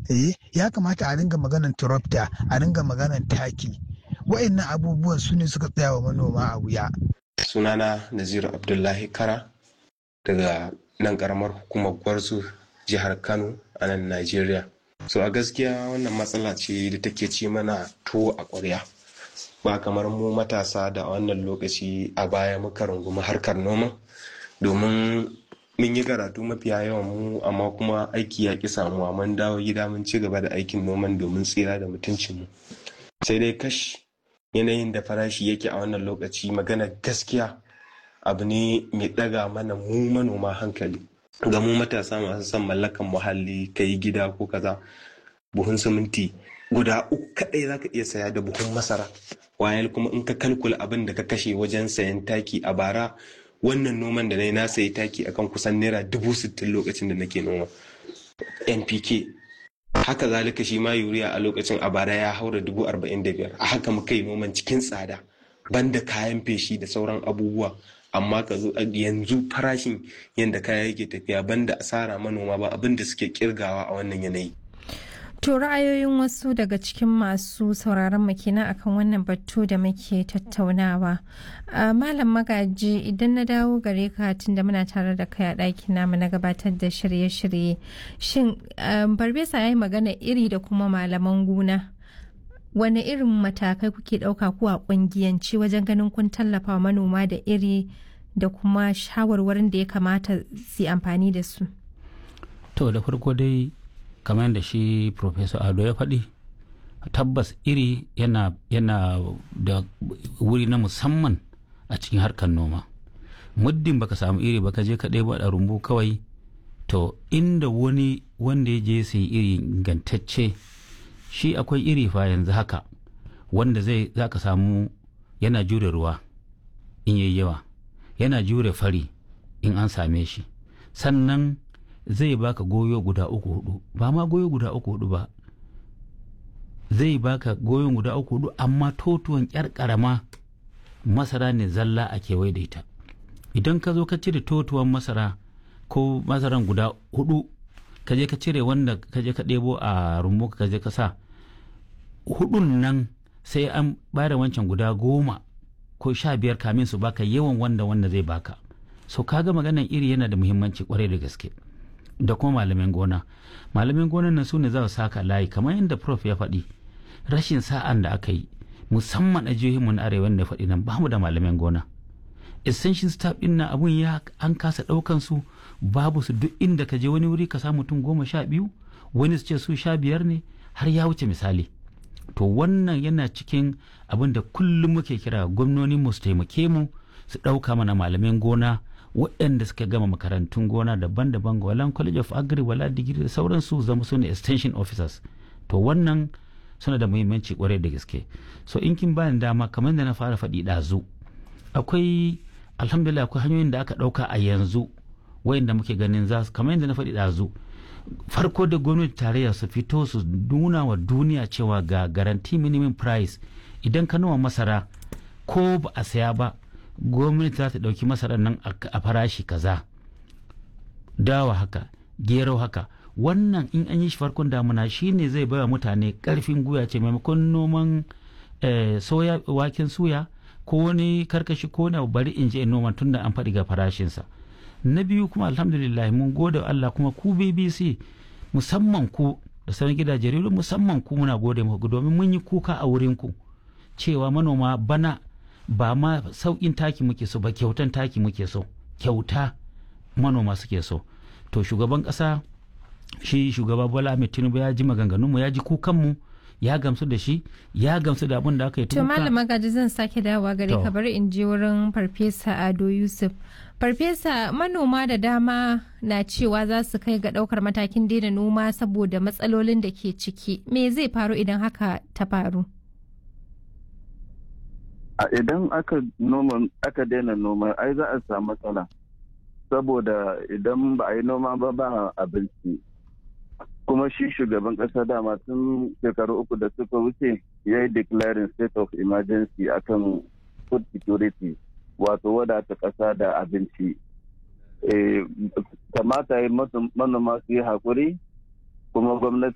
eh ya kamata a ringa maganan tractor a ringa maganan taki wa'annan abubuwan su ne suka tsaya wa manoma a wuya sunana naziru abdullahi kara daga nan karamar hukumar gwarzo jihar kano a nan najeriya so a gaskiya wannan matsala ce da take ci mana tuwo a ƙwarya ba kamar mu matasa da wannan lokaci a baya muka rungumi harkar noma domin mun yi karatu mafiya yawan mu amma kuma aiki ya ƙi samuwa mun dawo gida mun ci gaba da aikin noman domin tsira da mutuncinmu sai dai kash yanayin da farashi yake a wannan lokaci magana gaskiya abu ne mai ɗaga mana mu manoma hankali ga mu matasa masu son mallakan muhalli ka yi gida ko kaza buhun siminti guda uku kaɗai za ka iya saya da buhun masara wayal kuma in ka kalkula abin da ka kashe wajen sayan taki a bara wannan noman da na yi na sayi taki akan kusan naira dubu sittin lokacin da nake noma npk haka zalika shi ma yuriya a lokacin a bara ya haura dubu arba'in da biyar a haka muka yi noman cikin tsada banda kayan feshi da sauran abubuwa amma ka zo yanzu farashin yadda kaya yake tafiya banda asara manoma ba abin da suke kirgawa a wannan yanayi To ra'ayoyin wasu daga cikin masu sauraron mu kenan akan wannan batu da muke tattaunawa. Malam magaji idan na dawo gare ka tunda muna tare da kai a ɗakin namu na gabatar da shirye-shirye. Shin Barbesa ya yi magana iri da kuma malaman gona. Wane irin matakai kuke ɗauka ko a ƙungiyanci wajen ganin kun tallafa manoma da iri da kuma shawarwarin da ya kamata su amfani da su? To da farko dai kamar da shi professor ado ya faɗi tabbas iri yana, yana da wuri na musamman a cikin harkar noma muddin baka samu iri baka je ka ɗaya da rumbu kawai to inda wani wanda ya je sai iri ingantacce shi akwai iri fa yanzu haka wanda zai za ka samu yana jure ruwa in yayi yawa yana jure fari in an same shi sannan zai baka goyo guda uku hudu ba ma goyo guda uku hudu ba zai baka goyon guda uku hudu amma totuwan yar karama masara ne zalla a kewaye da ita idan ka zo ka cire totuwan masara ko masaran guda hudu ka je ka cire wanda ka je ka ɗebo a rumbu ka je ka sa hudun nan sai an bada wancan guda goma ko sha biyar kamin su baka yawan wanda wanda zai baka so kaga maganan iri yana da muhimmanci kwarai da gaske da kuma malamin gona malamin gonan nan su ne za su saka layi kamar yadda prof ya faɗi rashin sa'an da aka yi musamman a jihohinmu na arewa da faɗi nan bamu da malamin gona essential staff din na abun ya an kasa ɗaukan su babu su duk inda ka je wani wuri ka samu mutum goma sha biyu wani su ce su sha biyar ne har ya wuce misali to wannan yana cikin abin da kullum muke kira gwamnoni mu su taimake mu su ɗauka mana malamin gona waɗanda suka gama makarantun gona daban-daban ga walan college of agri wala digiri da sauransu zama su ne extension officers to wannan suna da muhimmanci kwarai da gaske so in kin bani dama kamar da na fara faɗi ɗazu akwai alhamdulillah akwai hanyoyin da aka ɗauka a yanzu wayanda muke ganin za su kamar yadda na faɗi ɗazu farko da gwamnati tarayya su fito su nuna wa duniya cewa ga garanti minimum price idan ka noma masara ko ba a saya ba gwamnati za ta ɗauki masarar nan a farashi kaza dawa haka gero haka wannan in an yi shi farkon damuna shine zai baiwa mutane karfin guya ce maimakon noman soya waken suya ko wani karkashi ko na bari in je noman tunda an faɗi ga farashinsa na biyu kuma alhamdulillah mun gode Allah kuma ku BBC musamman ku da sauran gidaje rediyo musamman ku muna gode muku domin mun yi kuka a wurin ku cewa manoma bana ba ma sauƙin taki muke so ba kyautan taki muke so kyauta manoma suke so to shugaban ƙasa shi shugaba bola ahmed tinubu ya ji maganganunmu ya ji kukanmu ya gamsu da shi ya gamsu da abin da aka yi to malama gaji zan sake dawowa gare ka bari in je wurin farfesa ado yusuf farfesa manoma da dama na cewa za su kai ga daukar matakin daina noma saboda matsalolin da ke ciki me zai faru idan haka ta faru idan aka noma aka daina noma ai za a samu matsala saboda idan ba a yi noma ba ba abinci kuma shi shugaban kasa dama tun shekaru uku da suka wuce ya yi declaring state of emergency akan food security wato wadata kasa da abinci kamata yi manoma su yi haƙuri kuma gwamnati